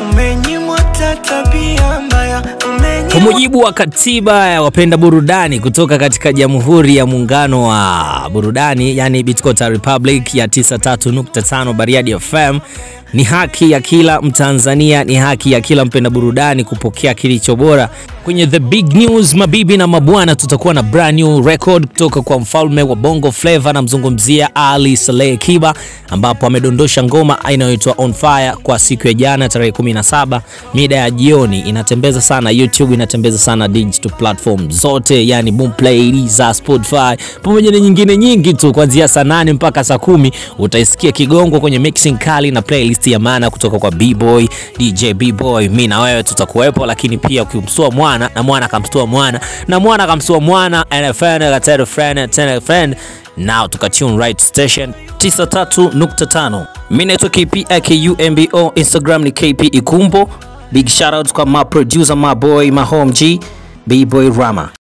umenyimwa hata tabia mbaya, Kwa umenyimwa mujibu wa katiba ya wapenda burudani kutoka katika Jamhuri ya Muungano wa Burudani, yani Bitkota Republic ya 93.5 Bariadi FM, ni haki ya kila Mtanzania, ni haki ya kila mpenda burudani kupokea kilicho bora. Kwenye the big news, mabibi na mabwana, tutakuwa na brand new record kutoka kwa mfalme wa Bongo Flava, namzungumzia Ali Saleh Kiba, ambapo amedondosha ngoma inayoitwa On Fire kwa siku ya jana tarehe 17 mida ya jioni. Inatembeza sana YouTube, inatembeza sana digital platform zote, yani Boomplay, za Spotify pamoja na nyingine nyingi tu. Kuanzia saa nane mpaka saa kumi utaisikia Kigongo kwenye mixing kali na playlist ya maana kutoka kwa B-Boy, DJ B-Boy. Mimi na wewe tutakuwepo, lakini pia ukimstua mwana na mwana akamstua mwana na mwana akamstua mwana and a friend akatell a friend and tell a friend now tukatune right station 93.5 mimi naitwa KP AKUMBO Instagram ni KP Ikumbo big shout out kwa my producer my boy my home G B-Boy Rama